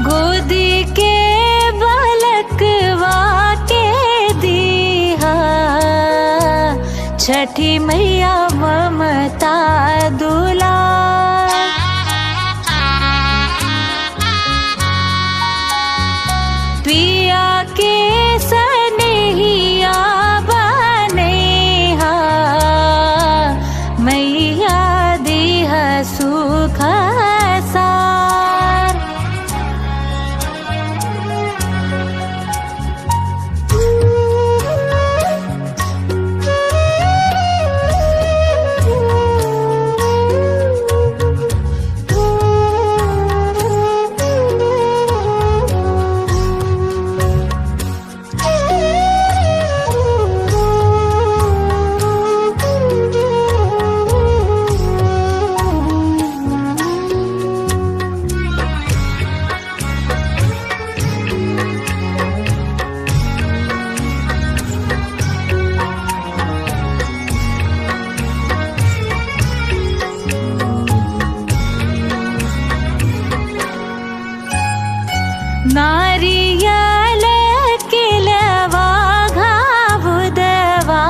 गोदी के बलकवा के दीहा छठी मैया ममता दुला पिया के सनहिया बनेहा मैया देह सुख सार नारियल किलवा घाबुदवा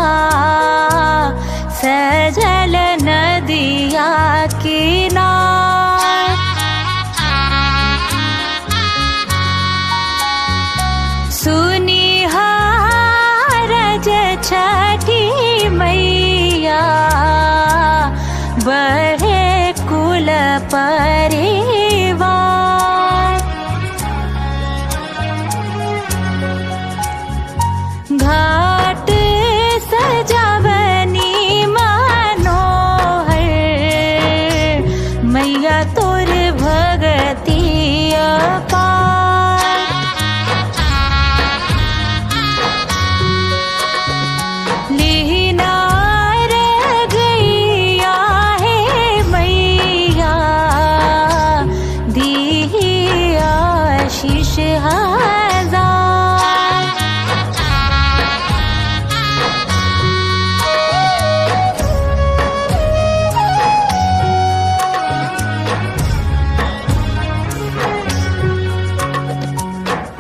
सजल नदिया किनार सुनिहारज छठी मैया बढ़े कुल परिवार घाट सजावनी मनोहर मैया तोर भगती अपार लीनार गैया है मैया दी आशीष हा